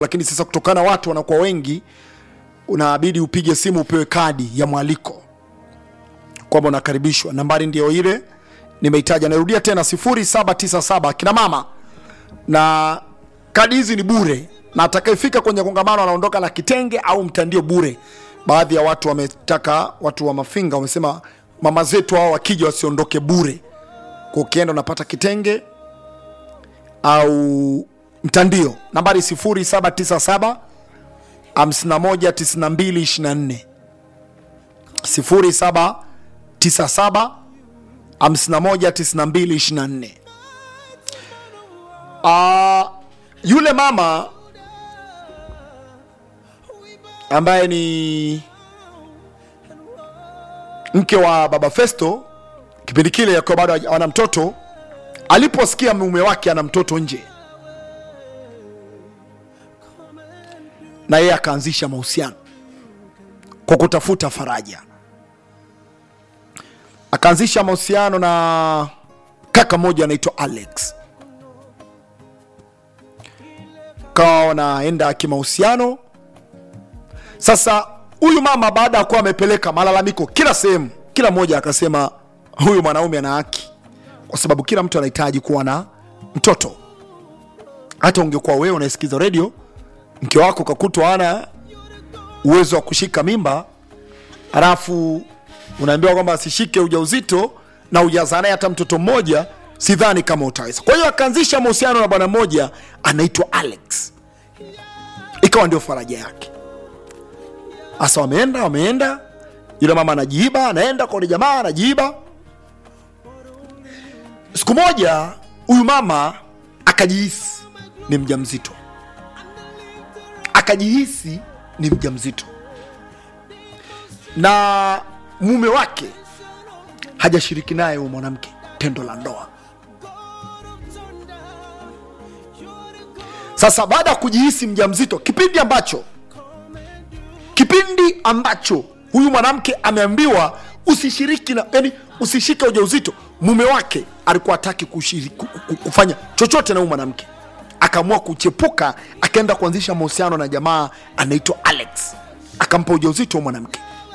lakini sasa kutokana watu wanakuwa wengi unabidi upige simu upewe kadi ya mwaliko kwamba unakaribishwa nambari ndio ile nimeitaja narudia tena 0797 kina mama na kadi hizi ni bure na atakayefika kwenye kongamano anaondoka na kitenge au mtandio bure baadhi ya watu wametaka watu wa mafinga wamesema mama zetu hao wakija wasiondoke bure kwa ukienda unapata kitenge au mtandio nambari 0797 519224 0797 519224 Ah, yule mama ambaye ni mke wa baba Festo kipindi kile yakiwa bado ana mtoto, aliposikia mume wake ana mtoto nje, na yeye akaanzisha mahusiano kwa kutafuta faraja. Akaanzisha mahusiano na kaka mmoja anaitwa Alex, kawa wanaenda kimahusiano. Sasa huyu mama baada ya kuwa amepeleka malalamiko kila sehemu, kila mmoja akasema huyu mwanaume ana haki, kwa sababu kila mtu anahitaji kuwa na mtoto. Hata ungekuwa wewe unaisikiza redio, mke wako kakutwa ana uwezo wa kushika mimba, halafu unaambiwa kwamba asishike ujauzito na ujazaa naye hata mtoto mmoja, sidhani kama utaweza. Kwa hiyo akaanzisha mahusiano na bwana mmoja anaitwa Alex, ikawa ndio faraja yake. Sasa wameenda wameenda, yule mama anajiiba, anaenda kwa yule jamaa anajiiba. Siku moja huyu mama akajihisi ni mjamzito, akajihisi ni mjamzito na mume wake hajashiriki naye huyo mwanamke tendo la ndoa. Sasa baada ya kujihisi mjamzito, kipindi ambacho kipindi ambacho huyu mwanamke ameambiwa usishiriki na yani, usishike ujauzito, mume wake alikuwa hataki kushiriki ku- ku- kufanya chochote na huyu mwanamke, akaamua kuchepuka, akaenda kuanzisha mahusiano na jamaa anaitwa Alex, akampa ujauzito huyu mwanamke.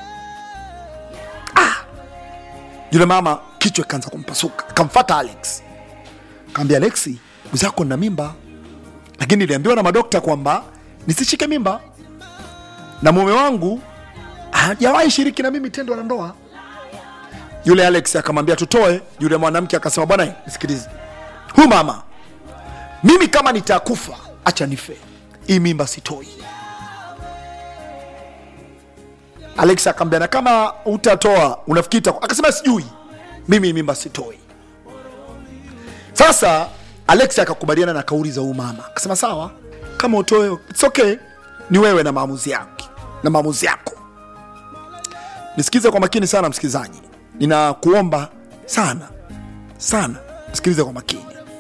Yule mama kichwa ikaanza kumpasuka, akamfata Alex, kaambia Alexi, mwenzako na mimba, lakini niliambiwa na madokta kwamba nisishike mimba na mume wangu hajawahi shiriki na mimi tendo la ndoa. Yule Alex akamwambia tutoe. Yule mwanamke akasema, bwana, nisikilize, huyu mama, mimi kama nitakufa, acha nife, hii mimba sitoi. Alex akamwambia, na kama utatoa unafikiri itakuwa? Akasema sijui, mimi hii mimba sitoi. Sasa Alex akakubaliana na kauli za huyu mama, akasema sawa, kama utoe it's okay, ni wewe na maamuzi yake na maamuzi yako. Nisikize kwa makini sana msikilizaji, ninakuomba sana sana, sikilize kwa makini.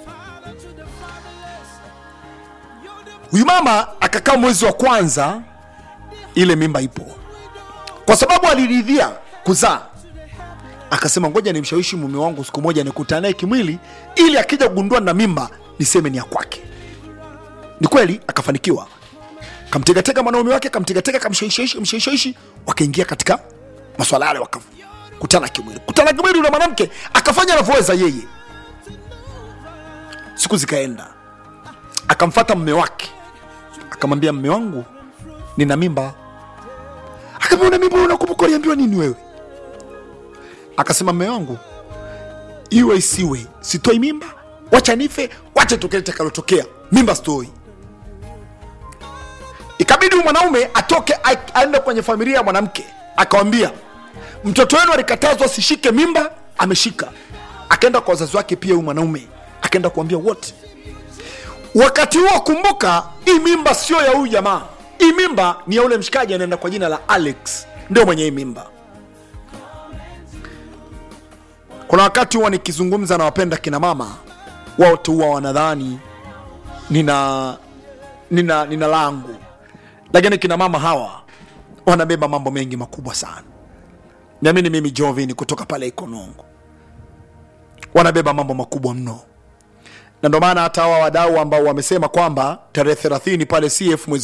Huyu mama akakaa mwezi wa kwanza, ile mimba ipo, kwa sababu aliridhia kuzaa akasema ngoja nimshawishi mume wangu siku moja nikutane naye kimwili, ili akija kugundua na mimba niseme ni ya kwake. Ni kweli akafanikiwa, kamtegatega mwanaume wake, kamtegatega, kamshawishishi, mshawishishi, wakaingia katika maswala yale, wakakutana kimwili. Kutana kimwili, yule mwanamke akafanya anavyoweza yeye. Siku zikaenda, akamfata mme wake, akamwambia mme wangu, nina mimba. Akamwambia una mimba, unakumbuka uliambiwa nini wewe? Akasema mme wangu, iwe isiwe, sitoi mimba, wacha nife, wacha tokee takalotokea, mimba sitoi. Ikabidi huyu mwanaume atoke a- aende kwenye familia ya mwanamke, akawambia mtoto wenu alikatazwa asishike mimba, ameshika. Akaenda kwa wazazi wake pia, huyu mwanaume akaenda kuambia wote. Wakati huo kumbuka, hii mimba sio ya huyu jamaa, hii mimba ni ya ule mshikaji anaenda kwa jina la Alex, ndio mwenye hii mimba. Kuna wakati huwa nikizungumza na wapenda kina mama, wote huwa wanadhani nina nina nina langu, lakini kina mama hawa wanabeba mambo mengi makubwa sana. Niamini mimi Jovin kutoka pale Ikonongo, wanabeba mambo makubwa mno. na ndio maana hata hawa wadau ambao wamesema kwamba tarehe 30 pale CF mwezi